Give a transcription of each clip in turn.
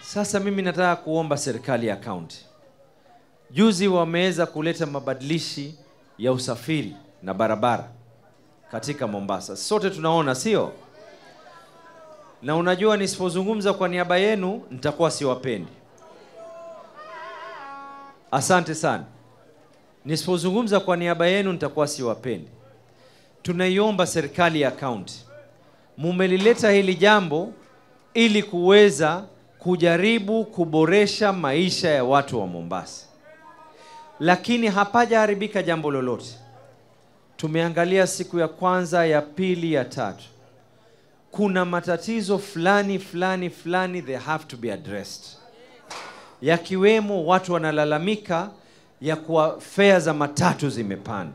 Sasa mimi nataka kuomba serikali ya kaunti, juzi wameweza kuleta mabadilishi ya usafiri na barabara katika Mombasa, sote tunaona, sio? Na unajua nisipozungumza kwa niaba yenu nitakuwa siwapendi. Asante sana. Nisipozungumza kwa niaba yenu nitakuwa siwapendi. Tunaiomba serikali ya kaunti, mumelileta hili jambo ili kuweza kujaribu kuboresha maisha ya watu wa Mombasa, lakini hapajaharibika jambo lolote. Tumeangalia siku ya kwanza, ya pili, ya tatu, kuna matatizo fulani fulani fulani, they have to be addressed, yakiwemo watu wanalalamika ya kuwa fea za matatu zimepanda,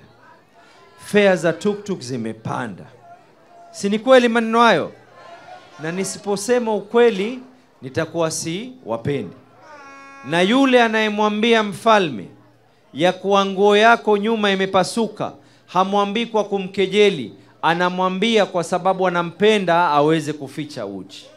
fea za tuktuk zimepanda. Si ni kweli maneno hayo? Na nisiposema ukweli nitakuwa si wapendi. Na yule anayemwambia mfalme ya kuwa nguo yako nyuma imepasuka, hamwambii kwa kumkejeli, anamwambia kwa sababu anampenda aweze kuficha uchi.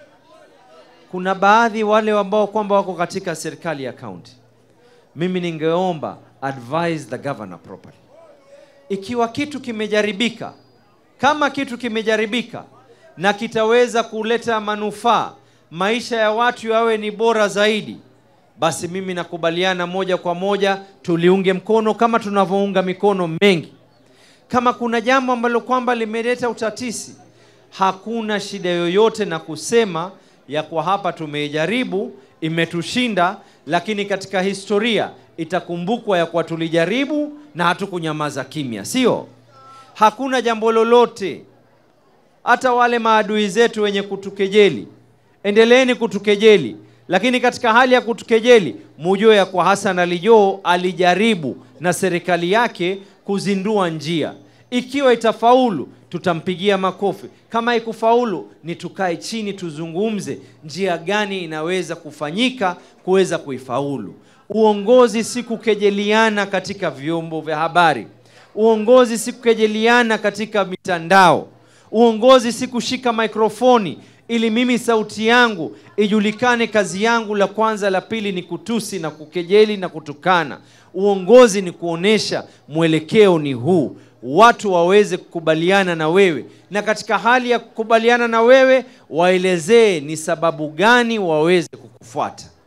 Kuna baadhi wale ambao kwamba wako katika serikali ya kaunti, mimi ningeomba advise the governor properly. Ikiwa kitu kimejaribika, kama kitu kimejaribika na kitaweza kuleta manufaa, maisha ya watu yawe ni bora zaidi, basi mimi nakubaliana moja kwa moja tuliunge mkono kama tunavyounga mikono mengi. Kama kuna jambo ambalo kwamba limeleta utatisi, hakuna shida yoyote na kusema ya kwa hapa tumeijaribu, imetushinda, lakini katika historia itakumbukwa ya kwa tulijaribu na hatukunyamaza kimya, sio? Hakuna jambo lolote. Hata wale maadui zetu wenye kutukejeli, endeleeni kutukejeli, lakini katika hali ya kutukejeli, mujue ya kwa Hassan Ali Joho alijaribu na serikali yake kuzindua njia. Ikiwa itafaulu tutampigia makofi, kama ikufaulu ni tukae chini tuzungumze njia gani inaweza kufanyika kuweza kuifaulu. Uongozi si kukejeliana katika vyombo vya habari. Uongozi si kukejeliana katika mitandao. Uongozi si kushika mikrofoni ili mimi sauti yangu ijulikane. Kazi yangu la kwanza, la pili ni kutusi na kukejeli na kutukana. Uongozi ni kuonesha mwelekeo ni huu, watu waweze kukubaliana na wewe, na katika hali ya kukubaliana na wewe waelezee ni sababu gani waweze kukufuata.